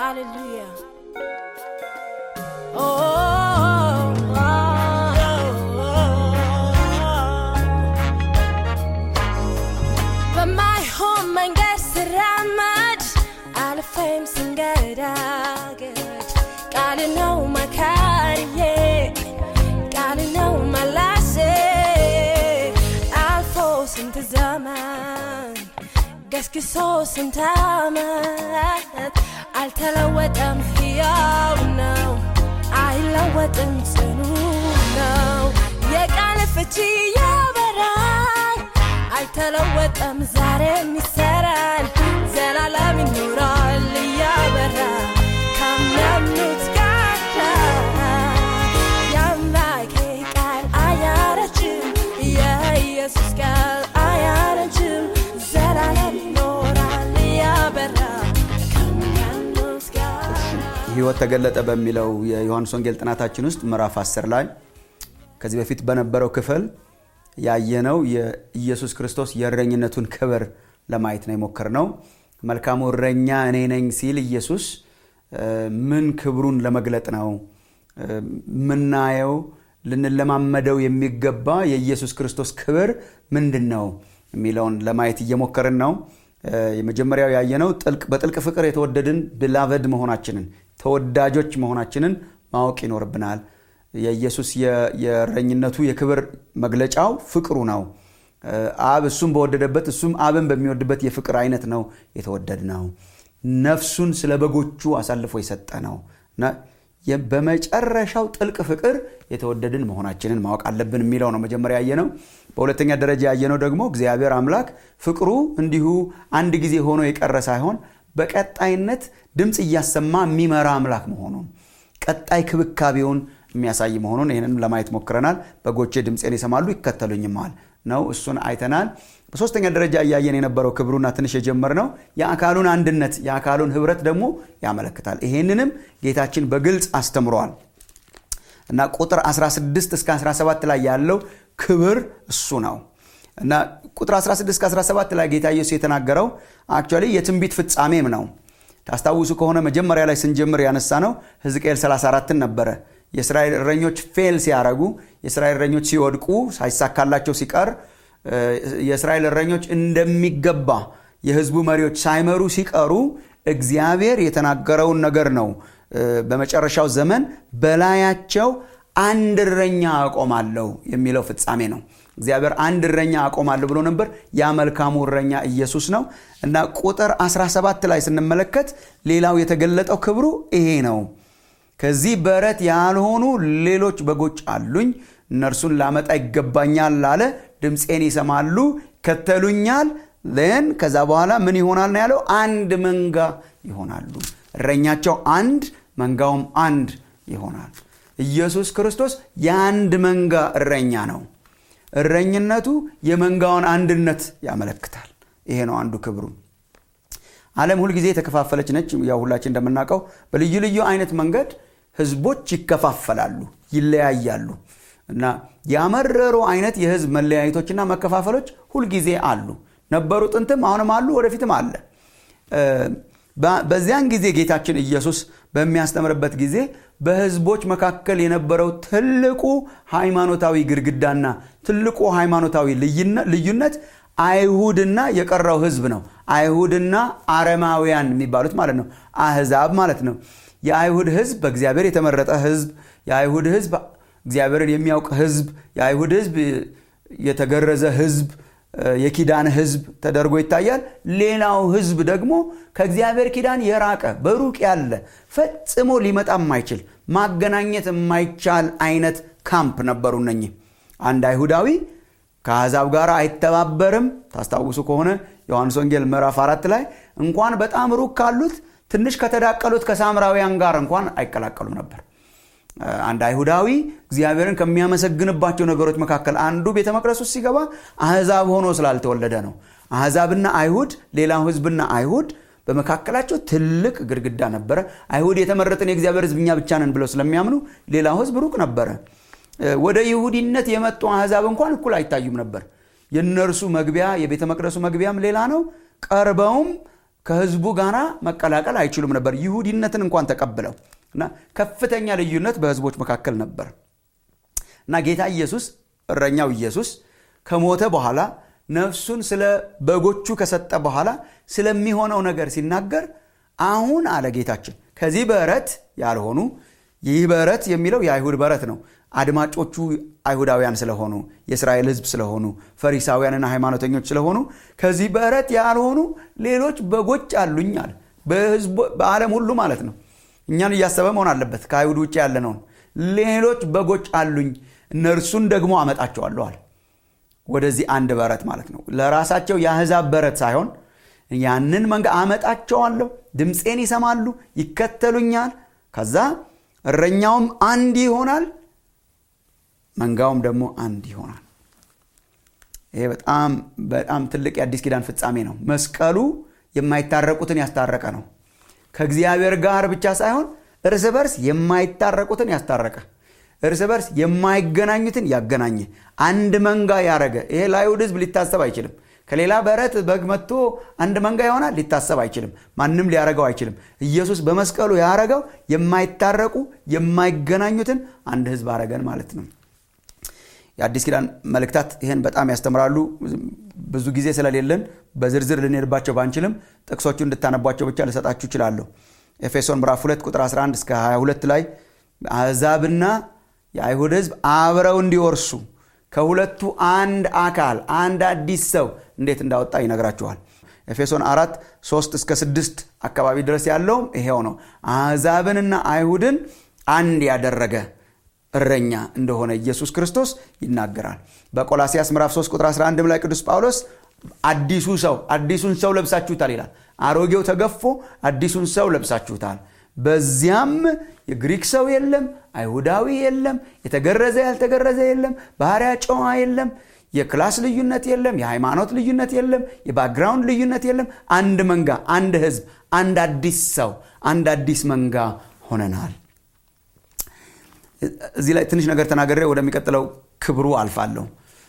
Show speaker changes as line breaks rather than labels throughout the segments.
Hallelujah. Oh, oh, oh, በማይሆን መንገድ ስራመድ አልፌም ስንገዳገድ ቃል ነው መካሪዬ ቃል ነው መላሴ አልፎ ስንት ዘመን ገስግሶ ስንት ዓመት አልተለወጠም፣ ሕያው ነው፣ አይለወጥም፣ ጽኑ ነው። የቃል ፍቺ ያበራል፣ አይተለወጠም፣ ዛሬም ይሰራል፣ ዘላለም ይኖራል እያበራ ከሚያምኑት ጋር የአምላኬ ቃል አያረጅም፣ የኢየሱስ ቃል አያረጅም፣ ዘላለም ይኖራል እያበራ ከሚያምኑት ጋር
ህይወት ተገለጠ በሚለው የዮሐንስ ወንጌል ጥናታችን ውስጥ ምዕራፍ 10 ላይ ከዚህ በፊት በነበረው ክፍል ያየነው የኢየሱስ ክርስቶስ የእረኝነቱን ክብር ለማየት ነው የሞከርነው። መልካሙ እረኛ እኔ ነኝ ሲል ኢየሱስ እ፣ ምን ክብሩን ለመግለጥ ነው እ፣ የምናየው ልንለማመደው የሚገባ የኢየሱስ ክርስቶስ ክብር ምንድን ነው የሚለውን ለማየት እየሞከርን ነው። እ፣ የመጀመሪያው ያየነው ጥልቅ በጥልቅ ፍቅር የተወደድን ብላቨድ መሆናችንን ተወዳጆች መሆናችንን ማወቅ ይኖርብናል። የኢየሱስ የ- የእረኝነቱ የክብር መግለጫው ፍቅሩ ነው። እ፣ አብ እሱም በወደደበት እሱም አብን በሚወድበት የፍቅር አይነት ነው የተወደድ ነው። ነፍሱን ስለ በጎቹ አሳልፎ የሰጠ ነው እና የ- በመጨረሻው ጥልቅ ፍቅር የተወደድን መሆናችንን ማወቅ አለብን የሚለው ነው መጀመሪያ ያየነው። በሁለተኛ ደረጃ ያየነው ደግሞ እግዚአብሔር አምላክ ፍቅሩ እንዲሁ አንድ ጊዜ ሆኖ የቀረ ሳይሆን በቀጣይነት ድምፅ እያሰማ የሚመራ አምላክ መሆኑን ቀጣይ ክብካቤውን የሚያሳይ መሆኑን ይህንን ለማየት ሞክረናል። በጎቼ ድምፄን ይሰማሉ ይከተሉኝማል ነው። እሱን አይተናል። በሶስተኛ ደረጃ እያየን የነበረው ክብሩና ትንሽ የጀመርነው የአካሉን አንድነት የአካሉን ህብረት ደግሞ ያመለክታል። ይሄንንም ጌታችን በግልጽ አስተምረዋል እና ቁጥር 16 እስከ 17 ላይ ያለው ክብር እሱ ነው እና ቁጥር 16 እስከ 17 ላይ ጌታ ኢየሱስ የተናገረው አክቹዋሊ የትንቢት ፍጻሜም ነው። ታስታውሱ ከሆነ መጀመሪያ ላይ ስንጀምር ያነሳ ነው ሕዝቅኤል 34ን ነበረ። የእስራኤል እረኞች ፌል ሲያረጉ፣ የእስራኤል እረኞች ሲወድቁ፣ ሳይሳካላቸው ሲቀር እ፣ የእስራኤል እረኞች እንደሚገባ የህዝቡ መሪዎች ሳይመሩ ሲቀሩ እግዚአብሔር የተናገረውን ነገር ነው እ፣ በመጨረሻው ዘመን በላያቸው አንድ እረኛ አቆማለሁ የሚለው ፍጻሜ ነው። እግዚአብሔር አንድ እረኛ አቆማለሁ ብሎ ነበር። ያ መልካሙ እረኛ ኢየሱስ ነው እና ቁጥር 17 ላይ ስንመለከት ሌላው የተገለጠው ክብሩ ይሄ ነው። ከዚህ በረት ያልሆኑ ሌሎች በጎች አሉኝ፣ እነርሱን ላመጣ ይገባኛል አለ። ድምፄን ይሰማሉ፣ ከተሉኛል። ን ከዛ በኋላ ምን ይሆናል ነው ያለው? አንድ መንጋ ይሆናሉ። እረኛቸው አንድ፣ መንጋውም አንድ ይሆናል። ኢየሱስ ክርስቶስ የአንድ መንጋ እረኛ ነው። እረኝነቱ የመንጋውን አንድነት ያመለክታል። ይሄ ነው አንዱ ክብሩ። ዓለም ሁልጊዜ የተከፋፈለች ነች። ያው ሁላችን እንደምናውቀው በልዩ ልዩ አይነት መንገድ ህዝቦች ይከፋፈላሉ፣ ይለያያሉ እና ያመረሩ አይነት የህዝብ መለያየቶችና መከፋፈሎች ሁልጊዜ አሉ። ነበሩ፣ ጥንትም አሁንም አሉ፣ ወደፊትም አለ። እ፣ በ- በዚያን ጊዜ ጌታችን ኢየሱስ በሚያስተምርበት ጊዜ በህዝቦች መካከል የነበረው ትልቁ ሃይማኖታዊ ግድግዳና ትልቁ ሃይማኖታዊ ልዩነ- ልዩነት አይሁድና የቀረው ህዝብ ነው። አይሁድና አረማውያን የሚባሉት ማለት ነው። አህዛብ ማለት ነው። የአይሁድ ህዝብ በእግዚአብሔር የተመረጠ ህዝብ፣ የአይሁድ ህዝብ እግዚአብሔርን የሚያውቅ ህዝብ፣ የአይሁድ ህዝብ የተገረዘ ህዝብ፣ የኪዳን ህዝብ ተደርጎ ይታያል። ሌላው ህዝብ ደግሞ ከእግዚአብሔር ኪዳን የራቀ በሩቅ ያለ ፈጽሞ ሊመጣ የማይችል ማገናኘት የማይቻል አይነት ካምፕ ነበሩ እነኚህ አንድ አይሁዳዊ ከአሕዛብ ጋር አይተባበርም። ታስታውሱ ከሆነ ዮሐንስ ወንጌል ምዕራፍ አራት ላይ እንኳን በጣም ሩቅ ካሉት ትንሽ ከተዳቀሉት ከሳምራውያን ጋር እንኳን አይቀላቀሉም ነበር። አንድ አይሁዳዊ እግዚአብሔርን ከሚያመሰግንባቸው ነገሮች መካከል አንዱ ቤተ መቅደስ ውስጥ ሲገባ አሕዛብ ሆኖ ስላልተወለደ ነው። አሕዛብና አይሁድ፣ ሌላው ህዝብና አይሁድ በመካከላቸው ትልቅ ግድግዳ ነበረ። አይሁድ የተመረጥን የእግዚአብሔር ህዝብ እኛ ብቻ ነን ብለው ስለሚያምኑ ሌላው ህዝብ ሩቅ ነበረ። ወደ ይሁዲነት የመጡ አሕዛብ እንኳን እኩል አይታዩም ነበር። የእነርሱ መግቢያ የቤተ መቅደሱ መግቢያም ሌላ ነው። ቀርበውም ከህዝቡ ጋር መቀላቀል አይችሉም ነበር ይሁዲነትን እንኳን ተቀብለው እና ከፍተኛ ልዩነት በህዝቦች መካከል ነበር እና ጌታ ኢየሱስ እረኛው ኢየሱስ ከሞተ በኋላ ነፍሱን ስለ በጎቹ ከሰጠ በኋላ ስለሚሆነው ነገር ሲናገር አሁን አለ ጌታችን ከዚህ በረት ያልሆኑ ይህ በረት የሚለው የአይሁድ በረት ነው አድማጮቹ አይሁዳውያን ስለሆኑ የእስራኤል ህዝብ ስለሆኑ ፈሪሳውያንና ሃይማኖተኞች ስለሆኑ ከዚህ በረት ያልሆኑ ሌሎች በጎች አሉኝ አለ በዓለም ሁሉ ማለት ነው እኛን እያሰበ መሆን አለበት ከአይሁድ ውጭ ያለነውን ሌሎች በጎች አሉኝ እነርሱን ደግሞ አመጣቸዋለሁ አለ ወደዚህ አንድ በረት ማለት ነው ለራሳቸው የአህዛብ በረት ሳይሆን ያንን መንጋ አመጣቸዋለሁ ድምፄን ይሰማሉ ይከተሉኛል ከዛ እረኛውም አንድ ይሆናል መንጋውም ደግሞ አንድ ይሆናል ይሄ በጣም በጣም ትልቅ የአዲስ ኪዳን ፍጻሜ ነው መስቀሉ የማይታረቁትን ያስታረቀ ነው ከእግዚአብሔር ጋር ብቻ ሳይሆን እርስ በርስ የማይታረቁትን ያስታረቀ እርስ በርስ የማይገናኙትን ያገናኘ አንድ መንጋ ያረገ ይሄ ለአይሁድ ህዝብ ሊታሰብ አይችልም ከሌላ በረት በግ መጥቶ አንድ መንጋ ይሆናል ሊታሰብ አይችልም ማንም ሊያረገው አይችልም ኢየሱስ በመስቀሉ ያረገው የማይታረቁ የማይገናኙትን አንድ ህዝብ አረገን ማለት ነው የአዲስ ኪዳን መልእክታት ይህን በጣም ያስተምራሉ ብዙ ጊዜ ስለሌለን በዝርዝር ልንሄድባቸው ባንችልም ጥቅሶቹ እንድታነቧቸው ብቻ ልሰጣችሁ ይችላለሁ ኤፌሶን ምዕራፍ 2 ቁጥር 11 እስከ 22 ላይ አሕዛብና የአይሁድ ህዝብ አብረው እንዲወርሱ ከሁለቱ አንድ አካል አንድ አዲስ ሰው እንዴት እንዳወጣ ይነግራችኋል ኤፌሶን 4 3 እስከ 6 አካባቢ ድረስ ያለውም ይሄው ነው አሕዛብንና አይሁድን አንድ ያደረገ እረኛ እንደሆነ ኢየሱስ ክርስቶስ ይናገራል በቆላሲያስ ምዕራፍ 3 ቁጥር 11 ላይ ቅዱስ ጳውሎስ አዲሱ ሰው አዲሱን ሰው ለብሳችሁታል ይላል አሮጌው ተገፎ አዲሱን ሰው ለብሳችሁታል በዚያም የግሪክ ሰው የለም አይሁዳዊ የለም የተገረዘ ያልተገረዘ የለም ባህሪያ ጨዋ የለም የክላስ ልዩነት የለም የሃይማኖት ልዩነት የለም የባክግራውንድ ልዩነት የለም አንድ መንጋ አንድ ህዝብ አንድ አዲስ ሰው አንድ አዲስ መንጋ ሆነናል እዚህ ላይ ትንሽ ነገር ተናገሬ ወደሚቀጥለው ክብሩ አልፋለሁ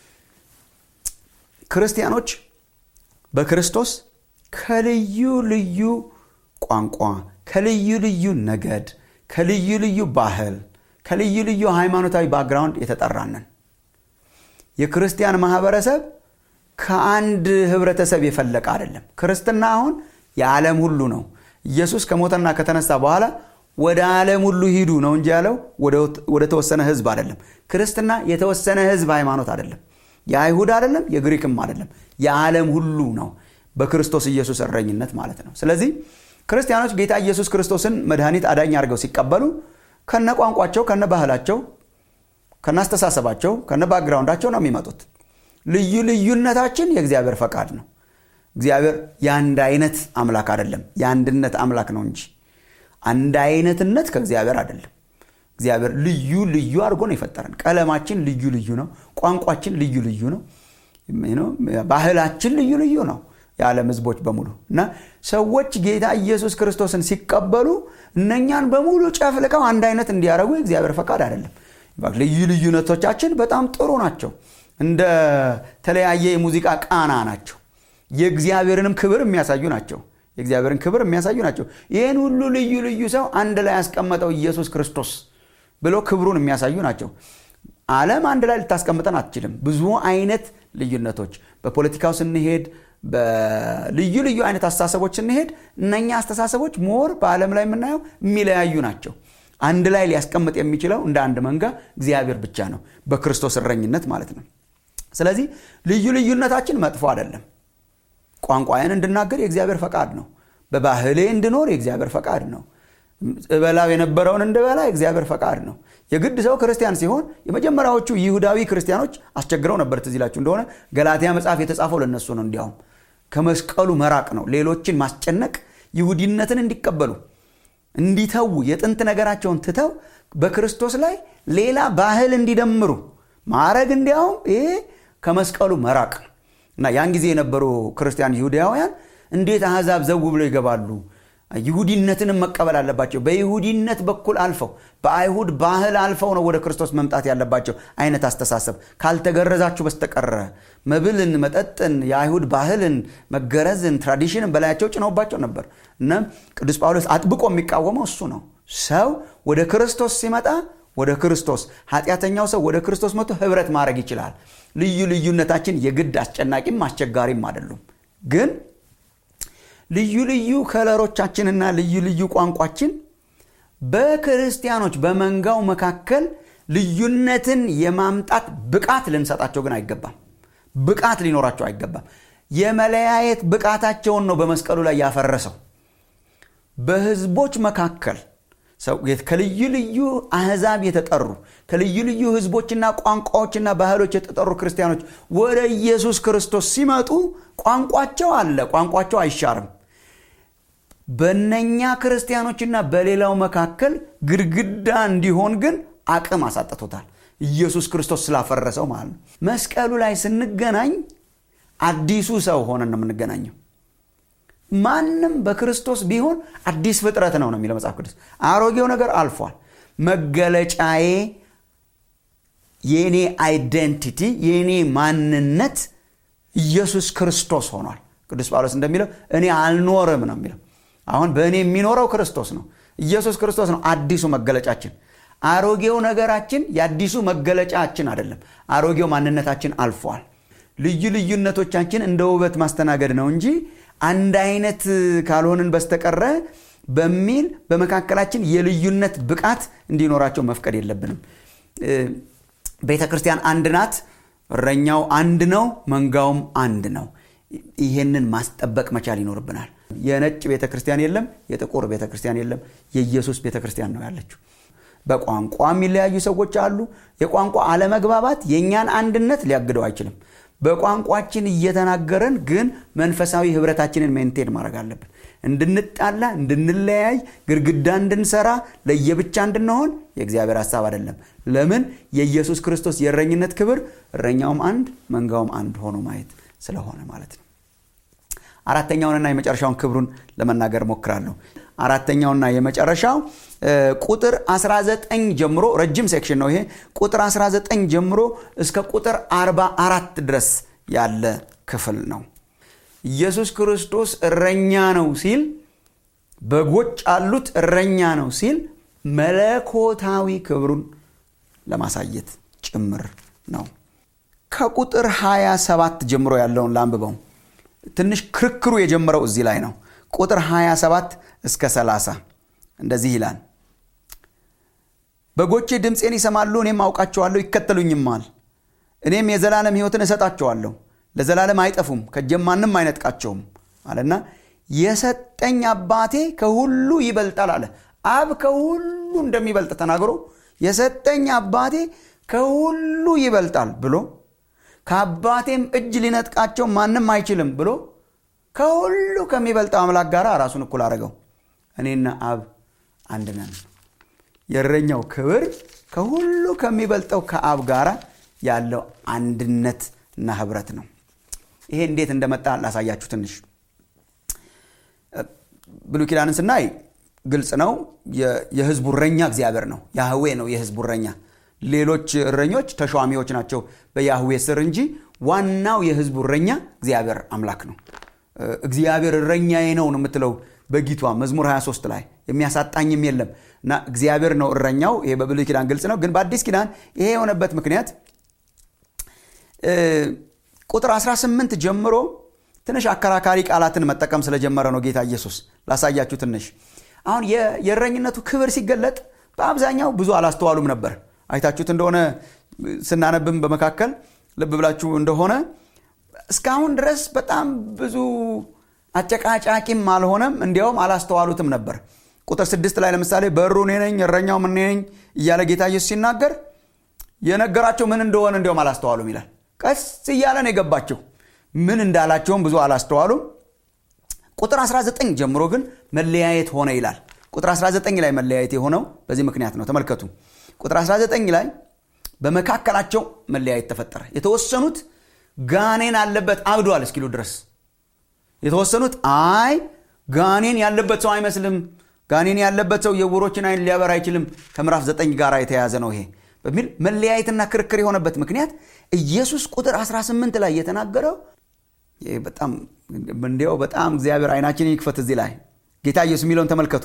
ክርስቲያኖች በክርስቶስ ከልዩ ልዩ ቋንቋ ከልዩ ልዩ ነገድ ከልዩ ልዩ ባህል ከልዩ ልዩ ሃይማኖታዊ ባክግራውንድ የተጠራንን የክርስቲያን ማህበረሰብ ከአንድ ህብረተሰብ የፈለቀ አይደለም ክርስትና አሁን የዓለም ሁሉ ነው ኢየሱስ ከሞተና ከተነሳ በኋላ ወደ ዓለም ሁሉ ሂዱ ነው እንጂ ያለው ወደ ተወሰነ ህዝብ አይደለም ክርስትና የተወሰነ ህዝብ ሃይማኖት አይደለም የአይሁድ አይደለም የግሪክም አይደለም የዓለም ሁሉ ነው በክርስቶስ ኢየሱስ እረኝነት ማለት ነው ስለዚህ ክርስቲያኖች ጌታ ኢየሱስ ክርስቶስን መድኃኒት አዳኝ አድርገው ሲቀበሉ ከነ ቋንቋቸው ከነ ባህላቸው ከነ አስተሳሰባቸው ከነ ባክግራውንዳቸው ነው የሚመጡት ልዩ ልዩነታችን የእግዚአብሔር ፈቃድ ነው እግዚአብሔር የአንድ አይነት አምላክ አይደለም የአንድነት አምላክ ነው እንጂ አንድ አይነትነት ከእግዚአብሔር አይደለም እግዚአብሔር ልዩ ልዩ አድርጎ ነው የፈጠረን ቀለማችን ልዩ ልዩ ነው ቋንቋችን ልዩ ልዩ ነው ባህላችን ልዩ ልዩ ነው የዓለም ህዝቦች በሙሉ እና ሰዎች ጌታ ኢየሱስ ክርስቶስን ሲቀበሉ እነኛን በሙሉ ጨፍልቀው አንድ አይነት እንዲያደረጉ የእግዚአብሔር ፈቃድ አይደለም ልዩ ልዩነቶቻችን በጣም ጥሩ ናቸው እንደ ተለያየ የሙዚቃ ቃና ናቸው የእግዚአብሔርንም ክብር የሚያሳዩ ናቸው የእግዚአብሔርን ክብር የሚያሳዩ ናቸው ይህን ሁሉ ልዩ ልዩ ሰው አንድ ላይ ያስቀመጠው ኢየሱስ ክርስቶስ ብሎ ክብሩን የሚያሳዩ ናቸው አለም አንድ ላይ ልታስቀምጠን አትችልም ብዙ አይነት ልዩነቶች በፖለቲካው ስንሄድ በልዩ ልዩ አይነት አስተሳሰቦች ስንሄድ እነኛ አስተሳሰቦች ሞር በዓለም ላይ የምናየው የሚለያዩ ናቸው አንድ ላይ ሊያስቀምጥ የሚችለው እንደ አንድ መንጋ እግዚአብሔር ብቻ ነው በክርስቶስ እረኝነት ማለት ነው ስለዚህ ልዩ ልዩነታችን መጥፎ አይደለም ቋንቋዬን እንድናገር የእግዚአብሔር ፈቃድ ነው በባህሌ እንድኖር የእግዚአብሔር ፈቃድ ነው እበላው የነበረውን እንድበላ የእግዚአብሔር ፈቃድ ነው የግድ ሰው ክርስቲያን ሲሆን የመጀመሪያዎቹ ይሁዳዊ ክርስቲያኖች አስቸግረው ነበር ትዚላችሁ እንደሆነ ገላትያ መጽሐፍ የተጻፈው ለነሱ ነው እንዲያውም ከመስቀሉ መራቅ ነው ሌሎችን ማስጨነቅ ይሁዲነትን እንዲቀበሉ እንዲተዉ የጥንት ነገራቸውን ትተው በክርስቶስ ላይ ሌላ ባህል እንዲደምሩ ማረግ እንዲያውም ይሄ ከመስቀሉ መራቅ እና ያን ጊዜ የነበሩ ክርስቲያን ይሁዳውያን እንዴት አሕዛብ ዘው ብለው ይገባሉ ይሁዲነትንም መቀበል አለባቸው በይሁዲነት በኩል አልፈው በአይሁድ ባህል አልፈው ነው ወደ ክርስቶስ መምጣት ያለባቸው አይነት አስተሳሰብ ካልተገረዛችሁ በስተቀረ መብልን መጠጥን የአይሁድ ባህልን መገረዝን ትራዲሽንን በላያቸው ጭነውባቸው ነበር እና ቅዱስ ጳውሎስ አጥብቆ የሚቃወመው እሱ ነው ሰው ወደ ክርስቶስ ሲመጣ ወደ ክርስቶስ ኃጢአተኛው ሰው ወደ ክርስቶስ መጥቶ ህብረት ማድረግ ይችላል ልዩ ልዩነታችን የግድ አስጨናቂም አስቸጋሪም አይደሉም ግን ልዩ ልዩ ከለሮቻችንና ልዩ ልዩ ቋንቋችን በክርስቲያኖች በመንጋው መካከል ልዩነትን የማምጣት ብቃት ልንሰጣቸው ግን አይገባም ብቃት ሊኖራቸው አይገባም የመለያየት ብቃታቸውን ነው በመስቀሉ ላይ ያፈረሰው በህዝቦች መካከል ከልዩ ልዩ አህዛብ የተጠሩ ከልዩ ልዩ ህዝቦችና ቋንቋዎችና ባህሎች የተጠሩ ክርስቲያኖች ወደ ኢየሱስ ክርስቶስ ሲመጡ ቋንቋቸው አለ ቋንቋቸው አይሻርም በነኛ ክርስቲያኖችና በሌላው መካከል ግድግዳ እንዲሆን ግን አቅም አሳጥቶታል ኢየሱስ ክርስቶስ ስላፈረሰው ማለት ነው መስቀሉ ላይ ስንገናኝ አዲሱ ሰው ሆነን ነው የምንገናኘው ማንም በክርስቶስ ቢሆን አዲስ ፍጥረት ነው ነው የሚለው መጽሐፍ ቅዱስ አሮጌው ነገር አልፏል መገለጫዬ የእኔ አይደንቲቲ የእኔ ማንነት ኢየሱስ ክርስቶስ ሆኗል ቅዱስ ጳውሎስ እንደሚለው እኔ አልኖርም ነው የሚለው አሁን በእኔ የሚኖረው ክርስቶስ ነው ኢየሱስ ክርስቶስ ነው አዲሱ መገለጫችን አሮጌው ነገራችን የአዲሱ መገለጫችን አይደለም አሮጌው ማንነታችን አልፏል ልዩ ልዩነቶቻችን እንደ ውበት ማስተናገድ ነው እንጂ አንድ አይነት ካልሆንን በስተቀረ በሚል በመካከላችን የልዩነት ብቃት እንዲኖራቸው መፍቀድ የለብንም ቤተ ክርስቲያን አንድ ናት እረኛው አንድ ነው መንጋውም አንድ ነው ይሄንን ማስጠበቅ መቻል ይኖርብናል የነጭ ቤተ ክርስቲያን የለም የጥቁር ቤተ ክርስቲያን የለም የኢየሱስ ቤተ ክርስቲያን ነው ያለችው በቋንቋ የሚለያዩ ሰዎች አሉ የቋንቋ አለመግባባት የእኛን አንድነት ሊያግደው አይችልም በቋንቋችን እየተናገረን ግን መንፈሳዊ ህብረታችንን ሜንቴን ማድረግ አለብን እንድንጣላ እንድንለያይ ግድግዳ እንድንሰራ ለየብቻ እንድንሆን የእግዚአብሔር ሀሳብ አይደለም ለምን የኢየሱስ ክርስቶስ የእረኝነት ክብር እረኛውም አንድ መንጋውም አንድ ሆኖ ማየት ስለሆነ ማለት ነው አራተኛውንና የመጨረሻውን ክብሩን ለመናገር ሞክራለሁ አራተኛውና የመጨረሻው ቁጥር 19 ጀምሮ ረጅም ሴክሽን ነው ይሄ ቁጥር 19 ጀምሮ እስከ ቁጥር 44 ድረስ ያለ ክፍል ነው ኢየሱስ ክርስቶስ እረኛ ነው ሲል በጎች አሉት እረኛ ነው ሲል መለኮታዊ ክብሩን ለማሳየት ጭምር ነው ከቁጥር 27 ጀምሮ ያለውን ላንብበው ትንሽ ክርክሩ የጀመረው እዚህ ላይ ነው ቁጥር 27 እስከ 30 እንደዚህ ይላል በጎቼ ድምፄን ይሰማሉ እኔም አውቃቸዋለሁ ይከተሉኝማል እኔም የዘላለም ህይወትን እሰጣቸዋለሁ ለዘላለም አይጠፉም ከጀም ማንም አይነጥቃቸውም አለና የሰጠኝ አባቴ ከሁሉ ይበልጣል አለ አብ ከሁሉ እንደሚበልጥ ተናግሮ የሰጠኝ አባቴ ከሁሉ ይበልጣል ብሎ ከአባቴም እጅ ሊነጥቃቸው ማንም አይችልም ብሎ ከሁሉ ከሚበልጠው አምላክ ጋር ራሱን እኩል አድርገው እኔና አብ አንድ ነን የእረኛው ክብር ከሁሉ ከሚበልጠው ከአብ ጋር ያለው አንድነት እና ህብረት ነው ይሄ እንዴት እንደመጣ ላሳያችሁ ትንሽ ብሉ ኪዳንን ስናይ ግልጽ ነው የህዝቡ እረኛ እግዚአብሔር ነው ያህዌ ነው የህዝቡ እረኛ ሌሎች እረኞች ተሿሚዎች ናቸው በያህዌ ስር እንጂ ዋናው የህዝቡ እረኛ እግዚአብሔር አምላክ ነው እግዚአብሔር እረኛዬ ነው ነው የምትለው በጊቷ መዝሙር 23 ላይ የሚያሳጣኝም የለም እና እግዚአብሔር ነው እረኛው ይሄ በብሉይ ኪዳን ግልጽ ነው ግን በአዲስ ኪዳን ይሄ የሆነበት ምክንያት ቁጥር 18 ጀምሮ ትንሽ አከራካሪ ቃላትን መጠቀም ስለጀመረ ነው ጌታ ኢየሱስ ላሳያችሁ ትንሽ አሁን የእረኝነቱ ክብር ሲገለጥ በአብዛኛው ብዙ አላስተዋሉም ነበር አይታችሁት እንደሆነ ስናነብም በመካከል ልብ ብላችሁ እንደሆነ እስካሁን ድረስ በጣም ብዙ አጨቃጫቂም አልሆነም እንዲያውም አላስተዋሉትም ነበር ቁጥር ስድስት ላይ ለምሳሌ በሩ እኔ ነኝ እረኛው ምን ነኝ እያለ ጌታ ኢየሱስ ሲናገር የነገራቸው ምን እንደሆነ እንዲያውም አላስተዋሉም ይላል ቀስ እያለ ነው የገባቸው ምን እንዳላቸውም ብዙ አላስተዋሉም ቁጥር 19 ጀምሮ ግን መለያየት ሆነ ይላል ቁጥር 19 ላይ መለያየት የሆነው በዚህ ምክንያት ነው ተመልከቱ ቁጥር 19 ላይ በመካከላቸው መለያየት ተፈጠረ የተወሰኑት ጋኔን አለበት አብዷል እስኪሉ ድረስ የተወሰኑት አይ ጋኔን ያለበት ሰው አይመስልም ጋኔን ያለበት ሰው የዕውሮችን አይን ሊያበር አይችልም ከምዕራፍ ዘጠኝ ጋር የተያዘ ነው ይሄ በሚል መለያየትና ክርክር የሆነበት ምክንያት ኢየሱስ ቁጥር 18 ላይ የተናገረው በጣም እንዲያው በጣም እግዚአብሔር አይናችንን ይክፈት እዚህ ላይ ጌታ ኢየሱስ የሚለውን ተመልከቱ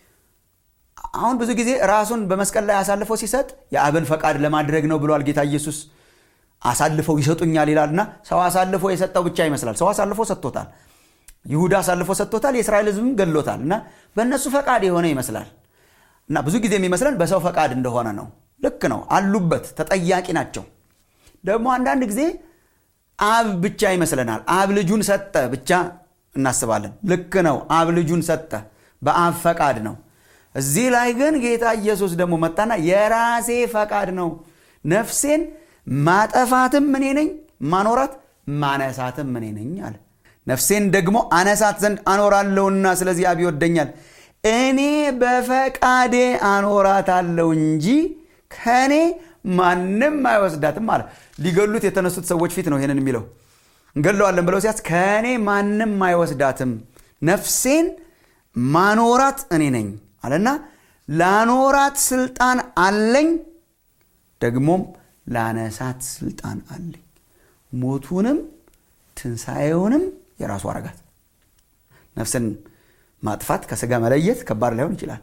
አሁን ብዙ ጊዜ ራሱን በመስቀል ላይ አሳልፎ ሲሰጥ የአብን ፈቃድ ለማድረግ ነው ብሏል ጌታ ኢየሱስ አሳልፈው ይሰጡኛል ይላልና ሰው አሳልፎ የሰጠው ብቻ ይመስላል ሰው አሳልፎ ሰጥቶታል ይሁዳ አሳልፎ ሰጥቶታል የእስራኤል ህዝብም ገሎታል እና በእነሱ ፈቃድ የሆነ ይመስላል እና ብዙ ጊዜ የሚመስለን በሰው ፈቃድ እንደሆነ ነው ልክ ነው አሉበት ተጠያቂ ናቸው ደግሞ አንዳንድ ጊዜ አብ ብቻ ይመስለናል አብ ልጁን ሰጠ ብቻ እናስባለን ልክ ነው አብ ልጁን ሰጠ በአብ ፈቃድ ነው እዚህ ላይ ግን ጌታ ኢየሱስ ደግሞ መጣና የራሴ ፈቃድ ነው ነፍሴን ማጠፋትም እኔ ነኝ ማኖራት ማነሳትም እኔ ነኝ አለ ነፍሴን ደግሞ አነሳት ዘንድ አኖራለሁና ስለዚህ አብ ይወደኛል እኔ በፈቃዴ አኖራታለሁ እንጂ ከእኔ ማንም አይወስዳትም አለ ሊገሉት የተነሱት ሰዎች ፊት ነው ይህንን የሚለው እንገለዋለን ብለው ሲያስ ከእኔ ማንም አይወስዳትም ነፍሴን ማኖራት እኔ ነኝ አለና ላኖራት ስልጣን አለኝ ደግሞም ላነሳት ስልጣን አለኝ ሞቱንም ትንሣኤውንም የራሱ አረጋት ነፍስን ማጥፋት ከስጋ መለየት ከባድ ላይሆን ይችላል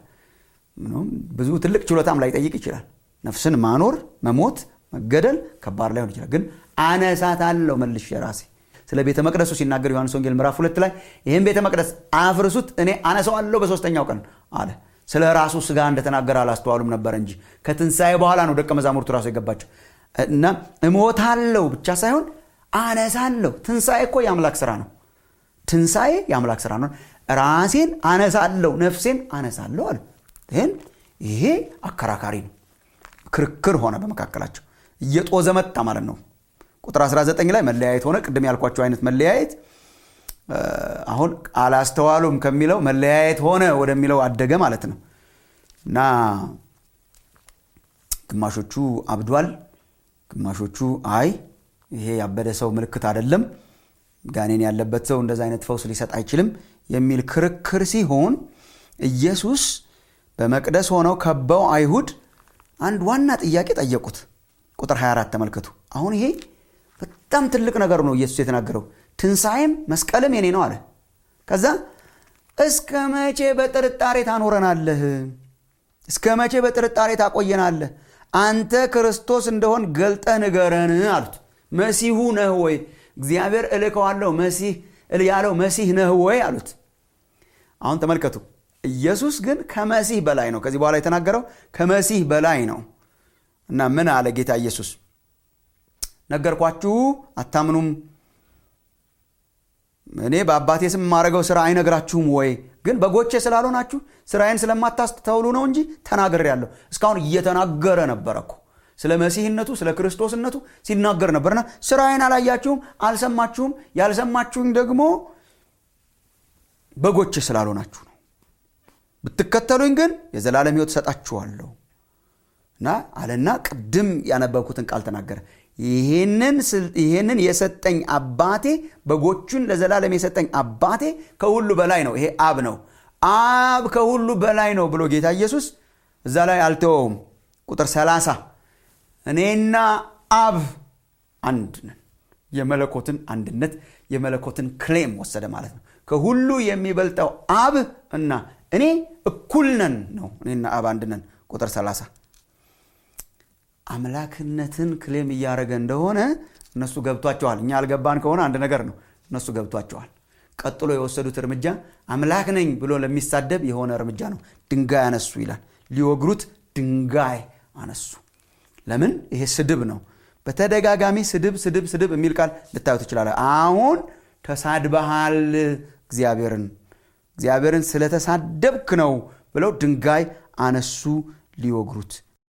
ብዙ ትልቅ ችሎታም ላይጠይቅ ይችላል ነፍስን ማኖር መሞት መገደል ከባድ ላይሆን ይችላል ግን አነሳት አለው መልሽ የራሴ ስለ ቤተ መቅደሱ ሲናገር ዮሐንስ ወንጌል ምዕራፍ ሁለት ላይ ይህም ቤተ መቅደስ አፍርሱት እኔ አነሰዋለሁ በሶስተኛው ቀን አለ ስለ ራሱ ስጋ እንደተናገረ አላስተዋሉም ነበር እንጂ ከትንሣኤ በኋላ ነው ደቀ መዛሙርቱ ራሱ የገባቸው እና እሞታለሁ ብቻ ሳይሆን አነሳለሁ ትንሣኤ እኮ የአምላክ ስራ ነው ትንሣኤ የአምላክ ስራ ነው ራሴን አነሳለሁ ነፍሴን አነሳለሁ አለ ይህን ይሄ አከራካሪ ነው ክርክር ሆነ በመካከላቸው እየጦዘ መጣ ማለት ነው ቁጥር 19 ላይ መለያየት ሆነ ቅድም ያልኳቸው አይነት መለያየት አሁን አላስተዋሉም ከሚለው መለያየት ሆነ ወደሚለው አደገ ማለት ነው እና ግማሾቹ አብዷል ግማሾቹ አይ ይሄ ያበደ ሰው ምልክት አይደለም ጋኔን ያለበት ሰው እንደዚ አይነት ፈውስ ሊሰጥ አይችልም የሚል ክርክር ሲሆን ኢየሱስ በመቅደስ ሆነው ከበው አይሁድ አንድ ዋና ጥያቄ ጠየቁት ቁጥር 24 ተመልከቱ አሁን ይሄ በጣም ትልቅ ነገር ነው ኢየሱስ የተናገረው ትንሣኤም መስቀልም የኔ ነው አለ ከዛ እስከ መቼ በጥርጣሬ ታኖረናለህ እስከ መቼ በጥርጣሬ ታቆየናለህ አንተ ክርስቶስ እንደሆን ገልጠህ ንገረን አሉት መሲሁ ነህ ወይ እግዚአብሔር እልከዋለሁ መሲህ ያለው መሲህ ነህ ወይ አሉት አሁን ተመልከቱ ኢየሱስ ግን ከመሲህ በላይ ነው ከዚህ በኋላ የተናገረው ከመሲህ በላይ ነው እና ምን አለ ጌታ ኢየሱስ ነገርኳችሁ አታምኑም እኔ በአባቴ ስም የማደርገው ስራ አይነግራችሁም ወይ ግን በጎቼ ስላልሆናችሁ ስራዬን ስለማታስተውሉ ነው እንጂ ተናገር ያለሁ እስካሁን እየተናገረ ነበረ እኮ ስለ መሲህነቱ ስለ ክርስቶስነቱ ሲናገር ነበርና ስራዬን አላያችሁም አልሰማችሁም ያልሰማችሁኝ ደግሞ በጎቼ ስላልሆናችሁ ነው ብትከተሉኝ ግን የዘላለም ህይወት ሰጣችኋለሁ እና አለና ቅድም ያነበብኩትን ቃል ተናገረ ይህንን የሰጠኝ አባቴ በጎቹን ለዘላለም የሰጠኝ አባቴ ከሁሉ በላይ ነው ይሄ አብ ነው አብ ከሁሉ በላይ ነው ብሎ ጌታ ኢየሱስ እዛ ላይ አልተወውም ቁጥር 30 እኔና አብ አንድ ነን የመለኮትን አንድነት የመለኮትን ክሌም ወሰደ ማለት ነው ከሁሉ የሚበልጠው አብ እና እኔ እኩል ነን ነው እኔና አብ አንድ ነን ቁጥር 30 አምላክነትን ክሌም እያደረገ እንደሆነ እነሱ ገብቷቸዋል እኛ አልገባን ከሆነ አንድ ነገር ነው እነሱ ገብቷቸዋል ቀጥሎ የወሰዱት እርምጃ አምላክ ነኝ ብሎ ለሚሳደብ የሆነ እርምጃ ነው ድንጋይ አነሱ ይላል ሊወግሩት ድንጋይ አነሱ ለምን ይሄ ስድብ ነው በተደጋጋሚ ስድብ ስድብ ስድብ የሚል ቃል ልታዩ ትችላለ አሁን ተሳድበሃል እግዚአብሔርን እግዚአብሔርን ስለተሳደብክ ነው ብለው ድንጋይ አነሱ ሊወግሩት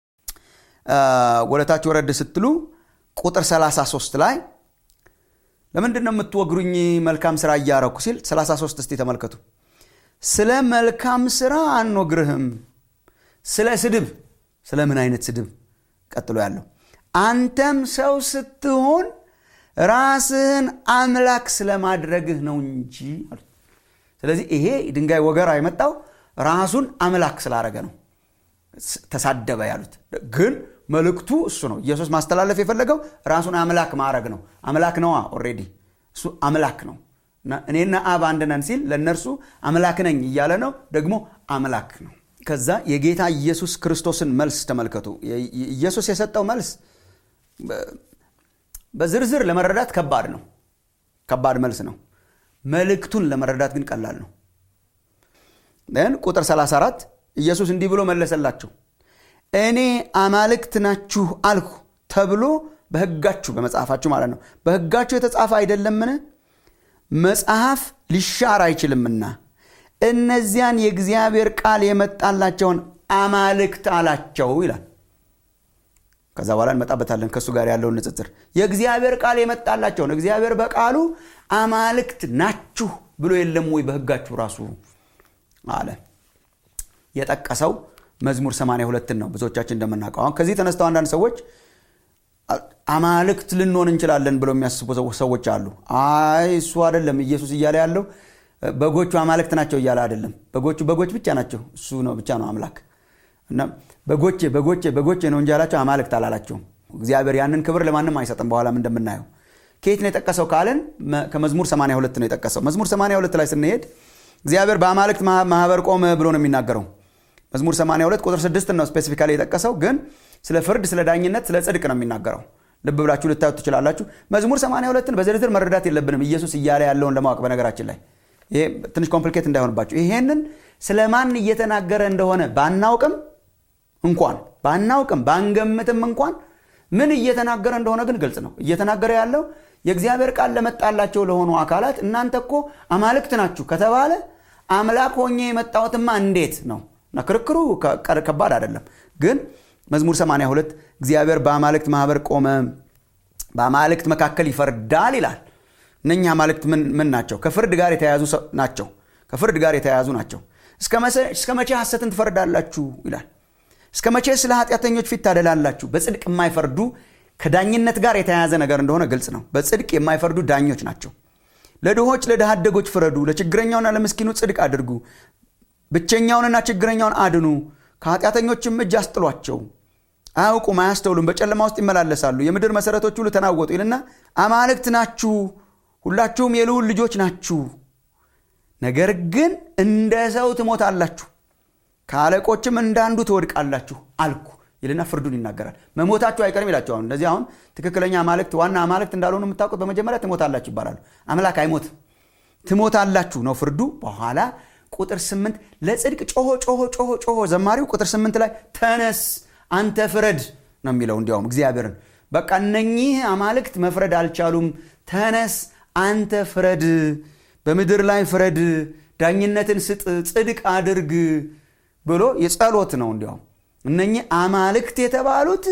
ወደታች ወረድ ስትሉ ቁጥር 33 ላይ ለምንድን ነው የምትወግሩኝ መልካም ስራ እያረኩ ሲል 33 እስቲ ተመልከቱ ስለ መልካም ስራ አንወግርህም ስለ ስድብ ስለ ምን አይነት ስድብ ቀጥሎ ያለው አንተም ሰው ስትሆን ራስህን አምላክ ስለማድረግህ ነው እንጂ ስለዚህ ይሄ ድንጋይ ወገራ የመጣው ራሱን አምላክ ስላረገ ነው ተሳደበ ያሉት ግን መልእክቱ እሱ ነው ኢየሱስ ማስተላለፍ የፈለገው ራሱን አምላክ ማድረግ ነው አምላክ ነዋ ኦሬዲ እሱ አምላክ ነው እኔና አብ አንድ ነን ሲል ለእነርሱ አምላክ ነኝ እያለ ነው ደግሞ አምላክ ነው ከዛ የጌታ ኢየሱስ ክርስቶስን መልስ ተመልከቱ ኢየሱስ የሰጠው መልስ በዝርዝር ለመረዳት ከባድ ነው ከባድ መልስ ነው መልእክቱን ለመረዳት ግን ቀላል ነው ን ቁጥር 34 ኢየሱስ እንዲህ ብሎ መለሰላቸው እኔ አማልክት ናችሁ አልኩ ተብሎ በህጋችሁ በመጽሐፋችሁ ማለት ነው በህጋችሁ የተጻፈ አይደለምን መጽሐፍ ሊሻር አይችልምና እነዚያን የእግዚአብሔር ቃል የመጣላቸውን አማልክት አላቸው ይላል ከዛ በኋላ እንመጣበታለን ከእሱ ጋር ያለውን ንጽጽር የእግዚአብሔር ቃል የመጣላቸውን እግዚአብሔር በቃሉ አማልክት ናችሁ ብሎ የለም ወይ በህጋችሁ ራሱ አለ የጠቀሰው መዝሙር 82 ነው ብዙዎቻችን እንደምናውቀው አሁን ከዚህ ተነስተው አንዳንድ ሰዎች አማልክት ልንሆን እንችላለን ብለው የሚያስቡ ሰዎች አሉ አይ እሱ አይደለም ኢየሱስ እያለ ያለው በጎቹ አማልክት ናቸው እያለ አይደለም በጎቹ በጎች ብቻ ናቸው እሱ ነው ብቻ ነው አምላክ እና በጎቼ በጎቼ በጎቼ ነው እንጂ ያላቸው አማልክት አላላቸውም እግዚአብሔር ያንን ክብር ለማንም አይሰጥም በኋላም እንደምናየው ከየት ነው የጠቀሰው ካልን ከመዝሙር 82 ነው የጠቀሰው መዝሙር 82 ላይ ስንሄድ እግዚአብሔር በአማልክት ማህበር ቆመ ብሎ ነው የሚናገረው መዝሙር 82 ቁጥር 6 ነው ስፔሲፊካሊ የጠቀሰው ግን ስለ ፍርድ ስለ ዳኝነት ስለ ጽድቅ ነው የሚናገረው ልብ ብላችሁ ልታዩት ትችላላችሁ መዝሙር 82ን በዝርዝር መረዳት የለብንም ኢየሱስ እያለ ያለውን ለማወቅ በነገራችን ላይ ይሄ ትንሽ ኮምፕሊኬት እንዳይሆንባችሁ ይሄንን ስለ ማን እየተናገረ እንደሆነ ባናውቅም እንኳን ባናውቅም ባንገምትም እንኳን ምን እየተናገረ እንደሆነ ግን ግልጽ ነው እየተናገረ ያለው የእግዚአብሔር ቃል ለመጣላቸው ለሆኑ አካላት እናንተ እኮ አማልክት ናችሁ ከተባለ አምላክ ሆኜ የመጣሁትማ እንዴት ነው እና ክርክሩ ከባድ አይደለም ግን መዝሙር 82 እግዚአብሔር በአማልክት ማህበር ቆመ በአማልክት መካከል ይፈርዳል ይላል እነኛ አማልክት ምን ናቸው ከፍርድ ጋር የተያያዙ ናቸው ከፍርድ ጋር የተያያዙ ናቸው እስከ መቼ ሐሰትን ትፈርዳላችሁ ይላል እስከ መቼ ስለ ኃጢአተኞች ፊት ታደላላችሁ በጽድቅ የማይፈርዱ ከዳኝነት ጋር የተያያዘ ነገር እንደሆነ ግልጽ ነው በጽድቅ የማይፈርዱ ዳኞች ናቸው ለድሆች ለድሃ አደጎች ፍረዱ ለችግረኛውና ለምስኪኑ ጽድቅ አድርጉ ብቸኛውንና ችግረኛውን አድኑ ከኃጢአተኞችም እጅ አስጥሏቸው አያውቁም አያስተውሉም በጨለማ ውስጥ ይመላለሳሉ የምድር መሰረቶች ሁሉ ተናወጡ ይልና አማልክት ናችሁ ሁላችሁም የልዑል ልጆች ናችሁ ነገር ግን እንደ ሰው ትሞታላችሁ ከአለቆችም እንዳንዱ ትወድቃላችሁ አልኩ ይልና ፍርዱን ይናገራል መሞታችሁ አይቀርም ይላቸው አሁን እነዚህ አሁን ትክክለኛ አማልክት ዋና አማልክት እንዳልሆኑ የምታውቁት በመጀመሪያ ትሞታላችሁ ይባላሉ አምላክ አይሞትም ትሞታላችሁ ነው ፍርዱ በኋላ ቁጥር ስምንት ለጽድቅ ጮሆ ጮሆ ጮሆ ጮሆ ዘማሪው ቁጥር ስምንት ላይ ተነስ አንተ ፍረድ ነው የሚለው እንዲያውም እግዚአብሔርን በቃ እነኚህ አማልክት መፍረድ አልቻሉም ተነስ አንተ ፍረድ በምድር ላይ ፍረድ ዳኝነትን ስጥ ጽድቅ አድርግ ብሎ የጸሎት ነው እንዲያውም እነኚህ አማልክት የተባሉት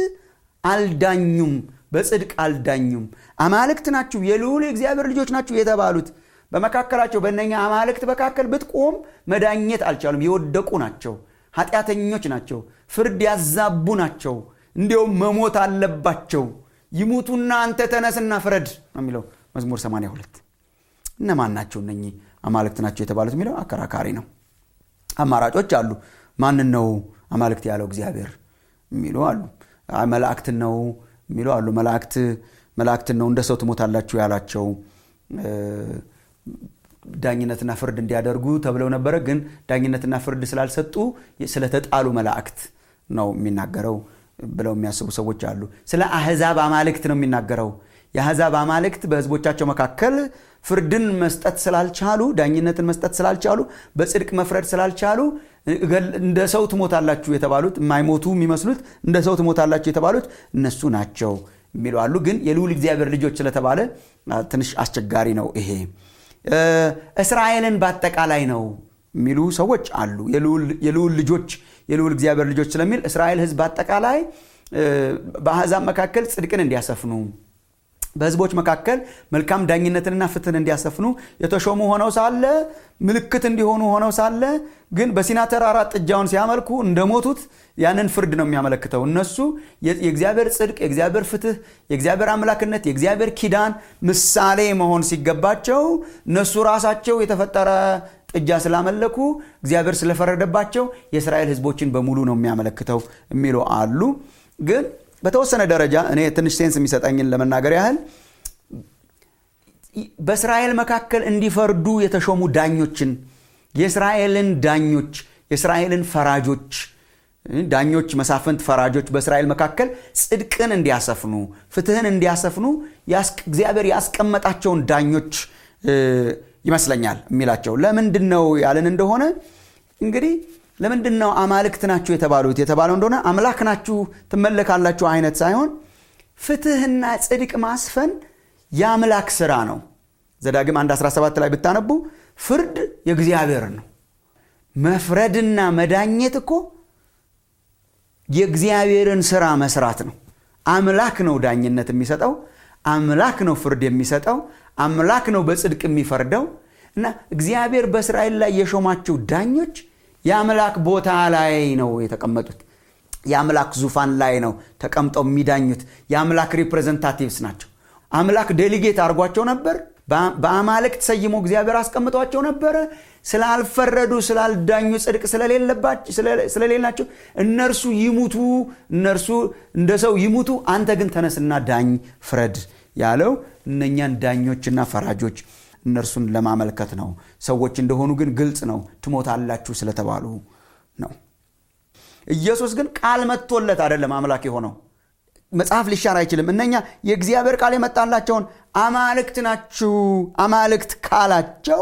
አልዳኙም በጽድቅ አልዳኙም አማልክት ናችሁ የልዑል የእግዚአብሔር ልጆች ናችሁ የተባሉት በመካከላቸው በእነኛ አማልክት መካከል ብትቆም መዳኘት አልቻሉም የወደቁ ናቸው ኃጢአተኞች ናቸው ፍርድ ያዛቡ ናቸው እንዲያውም መሞት አለባቸው ይሙቱና አንተ ተነስና ፍረድ ነው የሚለው መዝሙር 82 እነማን ናቸው እነኚህ አማልክት ናቸው የተባሉት የሚለው አከራካሪ ነው አማራጮች አሉ ማንን ነው አማልክት ያለው እግዚአብሔር የሚሉ አሉ መላእክትን ነው የሚሉ አሉ መላእክት መላእክትን ነው እንደ ሰው ትሞታላችሁ ያላቸው ዳኝነትና ፍርድ እንዲያደርጉ ተብለው ነበረ ግን ዳኝነትና ፍርድ ስላልሰጡ ስለተጣሉ መላእክት ነው የሚናገረው ብለው የሚያስቡ ሰዎች አሉ ስለ አህዛብ አማልክት ነው የሚናገረው የአህዛብ አማልክት በህዝቦቻቸው መካከል ፍርድን መስጠት ስላልቻሉ ዳኝነትን መስጠት ስላልቻሉ በጽድቅ መፍረድ ስላልቻሉ እንደ ሰው ትሞታላችሁ የተባሉት የማይሞቱ የሚመስሉት እንደ ሰው ትሞታላችሁ የተባሉት እነሱ ናቸው የሚሉ አሉ ግን የልዑል እግዚአብሔር ልጆች ስለተባለ ትንሽ አስቸጋሪ ነው ይሄ እስራኤልን በአጠቃላይ ነው የሚሉ ሰዎች አሉ የልዑል ልጆች የልዑል እግዚአብሔር ልጆች ስለሚል እስራኤል ህዝብ በአጠቃላይ በአሕዛብ መካከል ጽድቅን እንዲያሰፍኑ በህዝቦች መካከል መልካም ዳኝነትንና ፍትህን እንዲያሰፍኑ የተሾሙ ሆነው ሳለ ምልክት እንዲሆኑ ሆነው ሳለ ግን በሲና ተራራ ጥጃውን ሲያመልኩ እንደሞቱት ያንን ፍርድ ነው የሚያመለክተው እነሱ የእግዚአብሔር ጽድቅ የእግዚአብሔር ፍትህ የእግዚአብሔር አምላክነት የእግዚአብሔር ኪዳን ምሳሌ መሆን ሲገባቸው እነሱ ራሳቸው የተፈጠረ ጥጃ ስላመለኩ እግዚአብሔር ስለፈረደባቸው የእስራኤል ህዝቦችን በሙሉ ነው የሚያመለክተው የሚሉ አሉ ግን በተወሰነ ደረጃ እኔ ትንሽ ሴንስ የሚሰጠኝን ለመናገር ያህል በእስራኤል መካከል እንዲፈርዱ የተሾሙ ዳኞችን የእስራኤልን ዳኞች የእስራኤልን ፈራጆች ዳኞች መሳፍንት ፈራጆች በእስራኤል መካከል ጽድቅን እንዲያሰፍኑ ፍትህን እንዲያሰፍኑ እግዚአብሔር ያስቀመጣቸውን ዳኞች ይመስለኛል የሚላቸው ለምንድን ነው ያለን እንደሆነ እንግዲህ ለምንድን ነው አማልክት ናችሁ የተባሉት የተባለው እንደሆነ አምላክ ናችሁ ትመለካላችሁ አይነት ሳይሆን ፍትህና ጽድቅ ማስፈን የአምላክ ስራ ነው ዘዳግም 1 17 ላይ ብታነቡ ፍርድ የእግዚአብሔር ነው መፍረድና መዳኘት እኮ የእግዚአብሔርን ስራ መስራት ነው አምላክ ነው ዳኝነት የሚሰጠው አምላክ ነው ፍርድ የሚሰጠው አምላክ ነው በጽድቅ የሚፈርደው እና እግዚአብሔር በእስራኤል ላይ የሾማቸው ዳኞች የአምላክ ቦታ ላይ ነው የተቀመጡት የአምላክ ዙፋን ላይ ነው ተቀምጠው የሚዳኙት የአምላክ ሪፕሬዘንታቲቭስ ናቸው አምላክ ዴሊጌት አድርጓቸው ነበር በአማልክት ሰይሞ እግዚአብሔር አስቀምጧቸው ነበረ ስላልፈረዱ ስላልዳኙ ጽድቅ ስለሌላቸው እነርሱ ይሙቱ እነርሱ እንደ ሰው ይሙቱ አንተ ግን ተነስና ዳኝ ፍረድ ያለው እነኛን ዳኞችና ፈራጆች እነርሱን ለማመልከት ነው ሰዎች እንደሆኑ ግን ግልጽ ነው ትሞታላችሁ ስለተባሉ ነው ኢየሱስ ግን ቃል መጥቶለት አይደለም አምላክ የሆነው መጽሐፍ ሊሻር አይችልም እነኛ የእግዚአብሔር ቃል የመጣላቸውን አማልክት ናችሁ አማልክት ካላቸው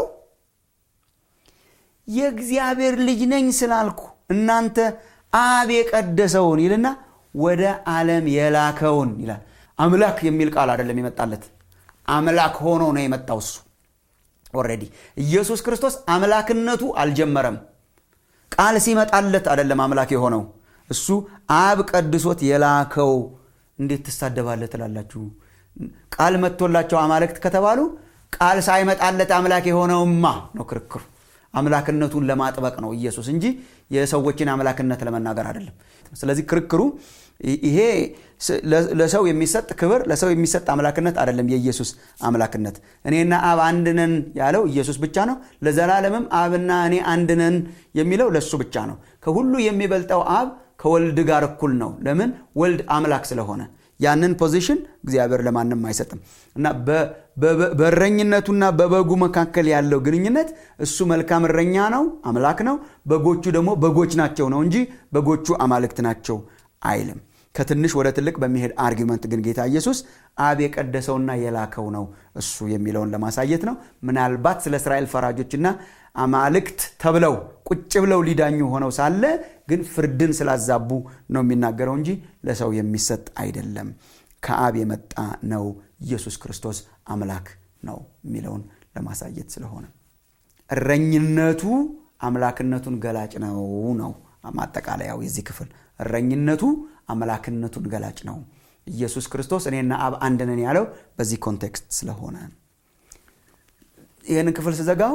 የእግዚአብሔር ልጅ ነኝ ስላልኩ እናንተ አብ የቀደሰውን ይልና ወደ ዓለም የላከውን ይላል አምላክ የሚል ቃል አይደለም የመጣለት አምላክ ሆኖ ነው የመጣው እሱ ኦሬዲ ኢየሱስ ክርስቶስ አምላክነቱ አልጀመረም ቃል ሲመጣለት አይደለም አምላክ የሆነው እሱ አብ ቀድሶት የላከው እንዴት ትሳደባለህ ትላላችሁ ቃል መጥቶላቸው አማልክት ከተባሉ ቃል ሳይመጣለት አምላክ የሆነውማ ነው ክርክሩ አምላክነቱን ለማጥበቅ ነው ኢየሱስ እንጂ የሰዎችን አምላክነት ለመናገር አይደለም ስለዚህ ክርክሩ ይሄ ለሰው የሚሰጥ ክብር ለሰው የሚሰጥ አምላክነት አይደለም የኢየሱስ አምላክነት እኔና አብ አንድነን ያለው ኢየሱስ ብቻ ነው ለዘላለምም አብና እኔ አንድነን የሚለው ለእሱ ብቻ ነው ከሁሉ የሚበልጠው አብ ከወልድ ጋር እኩል ነው ለምን ወልድ አምላክ ስለሆነ ያንን ፖዚሽን እግዚአብሔር ለማንም አይሰጥም እና በእረኝነቱና በበጉ መካከል ያለው ግንኙነት እሱ መልካም እረኛ ነው አምላክ ነው በጎቹ ደግሞ በጎች ናቸው ነው እንጂ በጎቹ አማልክት ናቸው አይልም ከትንሽ ወደ ትልቅ በሚሄድ አርጊመንት ግን ጌታ ኢየሱስ አብ የቀደሰውና የላከው ነው እሱ የሚለውን ለማሳየት ነው ምናልባት ስለ እስራኤል ፈራጆችና አማልክት ተብለው ቁጭ ብለው ሊዳኙ ሆነው ሳለ ግን ፍርድን ስላዛቡ ነው የሚናገረው እንጂ ለሰው የሚሰጥ አይደለም ከአብ የመጣ ነው ኢየሱስ ክርስቶስ አምላክ ነው የሚለውን ለማሳየት ስለሆነ እረኝነቱ አምላክነቱን ገላጭ ነው ነው ማጠቃለያው የዚህ ክፍል እረኝነቱ አምላክነቱን ገላጭ ነው ኢየሱስ ክርስቶስ እኔና አብ አንድ ነን ያለው በዚህ ኮንቴክስት ስለሆነ ይህንን ክፍል ስዘጋው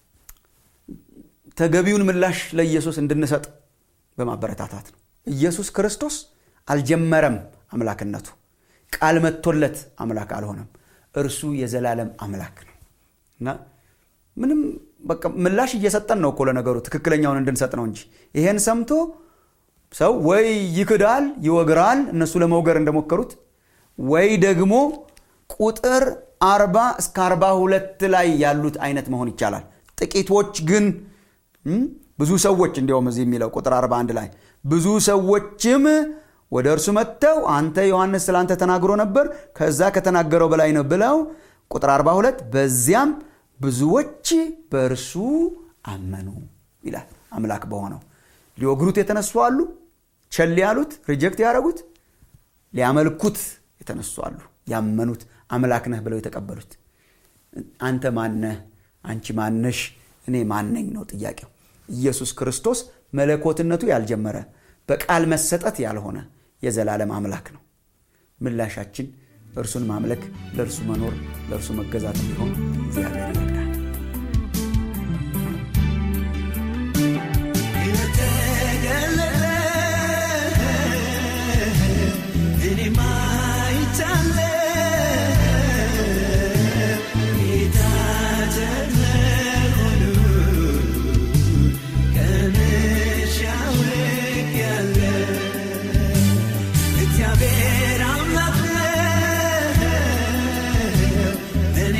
ተገቢውን ምላሽ ለኢየሱስ እንድንሰጥ በማበረታታት ነው ኢየሱስ ክርስቶስ አልጀመረም አምላክነቱ ቃል መጥቶለት አምላክ አልሆነም እርሱ የዘላለም አምላክ ነው እና ምንም በቃ ምላሽ እየሰጠን ነው እኮ ለነገሩ ትክክለኛውን እንድንሰጥ ነው እንጂ ይሄን ሰምቶ ሰው ወይ ይክዳል ይወግራል እነሱ ለመውገር እንደሞከሩት ወይ ደግሞ ቁጥር አርባ እስከ አርባ ሁለት ላይ ያሉት አይነት መሆን ይቻላል ጥቂቶች ግን ብዙ ሰዎች እንዲያውም እዚህ የሚለው ቁጥር 41 ላይ ብዙ ሰዎችም ወደ እርሱ መጥተው አንተ ዮሐንስ ስላንተ ተናግሮ ነበር ከዛ ከተናገረው በላይ ነው ብለው ቁጥር 42 በዚያም ብዙዎች በእርሱ አመኑ ይላል አምላክ በሆነው ሊወግሩት የተነሱ አሉ ቸል ያሉት ሪጀክት ያደረጉት ሊያመልኩት የተነሱ አሉ ያመኑት አምላክ ነህ ብለው የተቀበሉት አንተ ማነህ አንቺ ማነሽ እኔ ማነኝ ነው ጥያቄው ኢየሱስ ክርስቶስ መለኮትነቱ ያልጀመረ በቃል መሰጠት ያልሆነ የዘላለም አምላክ ነው ምላሻችን እርሱን ማምለክ ለእርሱ መኖር ለእርሱ መገዛት እንዲሆን እግዚአብሔር ይፈቅዳል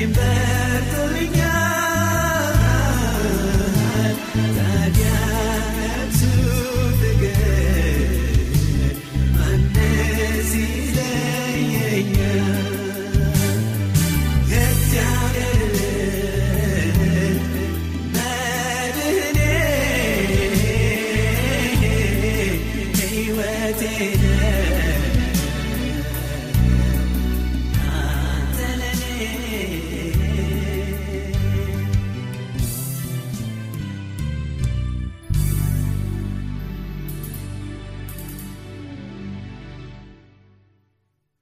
እኔም በ